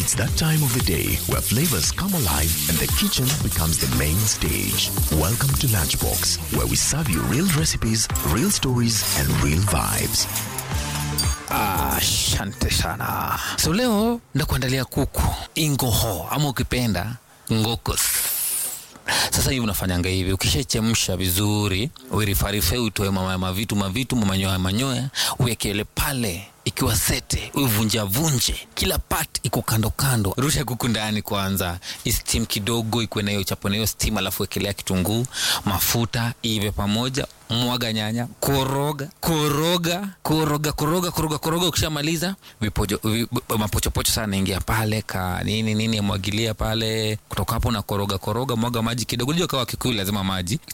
It's that time of the day where flavors come alive and the kitchen becomes the main stage. Welcome to Lunchbox, where we serve you real recipes, real stories, and real vibes. Asante sana. So leo ndakuandalia kuku ingoho ama ukipenda ngokos. Sasa hivi unafanyanga hivi, ukishachemsha vizuri, uirifarife, utoe mama mavitu mavitu mamanyoya manyoya, uwekele pale ikiwa sete, uivunja vunje, kila part iko kando kando. Rusha kuku ndani kwanza, istim kidogo, ikuwe na hiyo chapo na hiyo steam, alafu wekelea kitunguu, mafuta, ive pamoja, mwaga nyanya, koroga koroga koroga koroga koroga koroga. Ukishamaliza vipojo vi, mapochopocho sana naingia pale ka nini nini, mwagilia pale. Kutoka hapo na koroga koroga, mwaga maji kidogo. Unajua kawa Kikuyu lazima maji